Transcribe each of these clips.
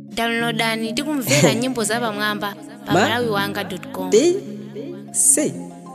downloadani tikumvera nyimbo za pamwamba pa Ma? malawi wanga com D C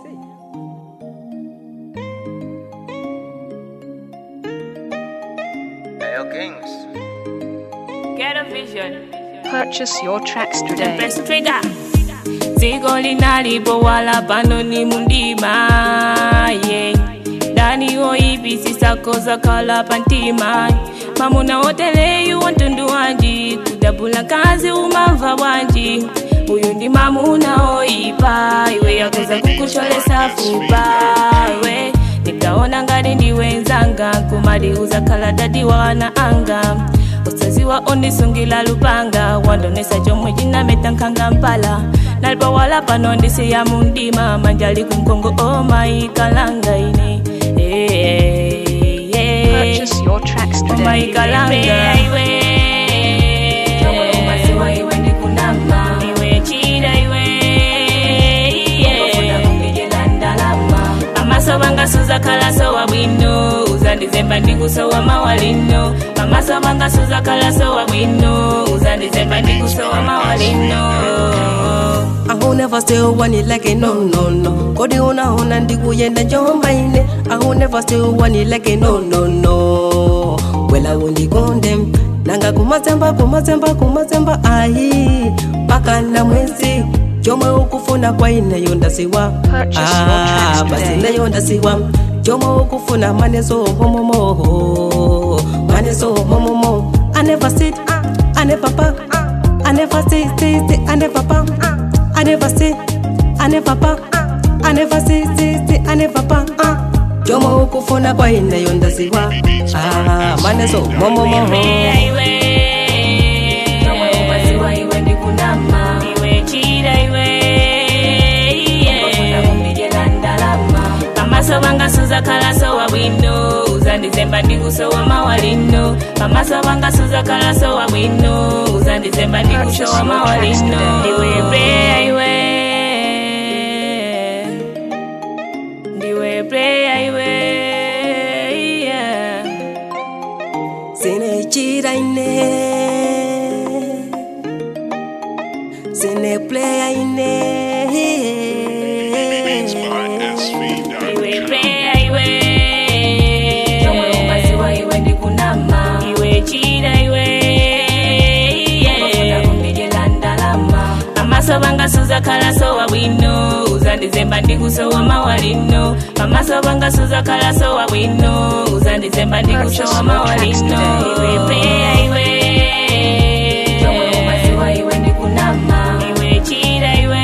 Ayo Kings. Get a vision. Purchase your tracks The today. best trigger. Zigo linalipo wala pano ni mundima yeah. Dani oibisi sako zakala pantima mamuna oteleyu wantundu wanji kudabula kazi umamva wanji uyu ndi mamuna oipa iwe yakoza kukusholesa fupa we nikaona ngati ndi wenzanga kumaliuza kala dadi wana anga usaziwa ondisungila lupanga wandonesa chomwe chinameta nkhanga mpala nalipa wala pano ndisiya mundima manjali kumkongo omaikalanga ine Eh, eh, eh. Purchase your tracks today. omaikalanga iwe Chomwe umasiwa iwe ndikunama iwe chida iwe amaso bangasuza kalaso wa bwino uzandizemba ndikusowa mawalino amaso bangasuza kalaso wa bwino uzandizemba ndikusowa mawalino I will never still want it like a no no no Kodi una una ndikuyenda njomba ine I will never still want it like a no no no Wela undikonde nanga kumazemba kumazemba kumazemba ayi paka na mwezi chomwe ukufuna kwa ine yondasiwa Purchase your tracks basi today. nayo ndasiwa chomwe ukufuna maneso momomo maneso momomo I never sit I never back I never sit sit sit I never back I never sit I never back I never sit sit sit I never back chomwe ukufuna kwa ine yondasiwa ah maneso momomo iwe chomwe umasiwa iwe ndikunama iwe chida iwe pamaso bangasuza kalaso wa bwino uzandizemba ndikusowa mawalino pamaso bangasuza kalaso wa bwino uzandizemba ndikusowa mawalino ndiwe preya iwe ndiwe preya iwe yeah. sinechira ine sine playa ine iwe preya iwe chomwe umasiwa iwe ndikunama iwe chida iwe amaso bangasuza kalaso wa bwino uzandizemba ndikusowa mawalino amaso bangasuza kalaso wa bwino uzandizemba ndikusowa mawalino iwe preya iwe chomwe umasiwa iwe ndikunama iwe chida iwe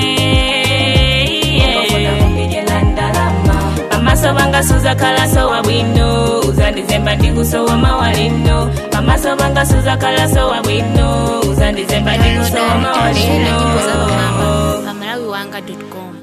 amaso bangasuza kalaso wa bwino uzandizemba ndikusowa mawalino amaso bangasuza kalaso wa bwino uzandizemba ndikusowa downloadani tikumvera nyimbo za mawalino pamwamba pa malawi wanga com